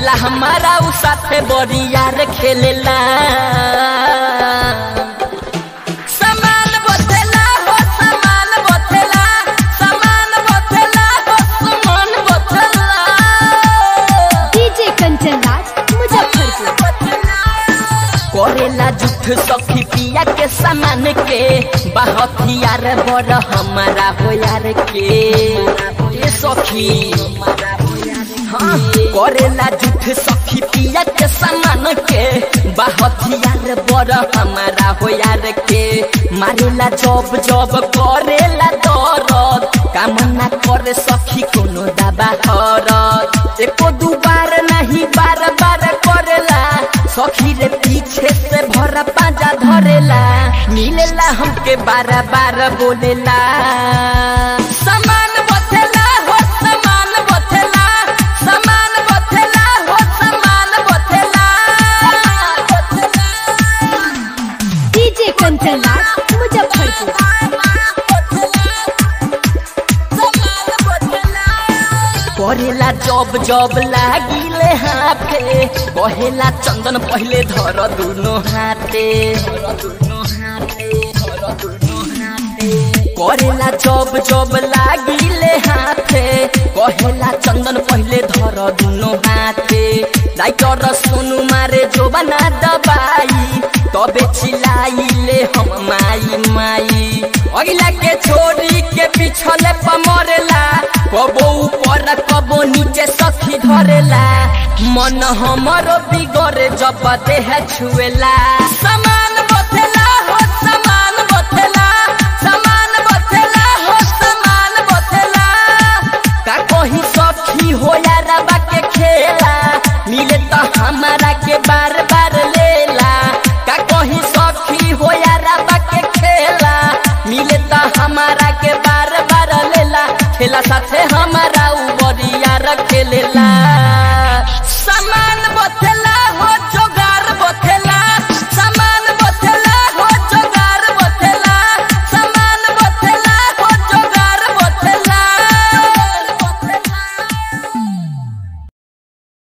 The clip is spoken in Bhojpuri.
मिलेला हमारा उ साथे बरियार खेलेला समान बथेला हो समान बथेला समान बथेला हो समान बथेला डीजे कंचन राज मुजफ्फरपुर करेला जुठ सखी पिया के सामान के बहतियार बड़ हमारा हो यार के ए सखी हाँ, करेला जुठ सखी पिया के सामान के बहतियार बड़ हमारा हो यार के मारेला जब जब करेला दरद कामना करे सखी कोनो दबा हरत एको दू बार नहीं बार बार करेला सखी रे पीछे से भरा पाजा धरेला मिलेला हमके बार बार बोलेला समान बथेला हो समान बथेला समान बथेला हो समान बथेला डीजे कंचन राज मुजफ्फरपुर करेला जब जब लागिले हाथे कहेला चंदन पहले धर दुनो हाथे करेला जब जब लागिले हाथे कहेला चंदन पहले धर दुनो हाथे राइटर सोनू मारे जो बना दबाई तबे चिल्लाइले हम माई माई अगिला के छोड़ी के पिछले पमरेला कबो ऊपर कबो नीचे सखी धरेला मन हमरो बिगड़े जब देह छुएला समान बथेला हो समान बथेला समान बथेला हो समान बथेला का कही सखी हो यारबा के खेला मिले तो हमारा के बार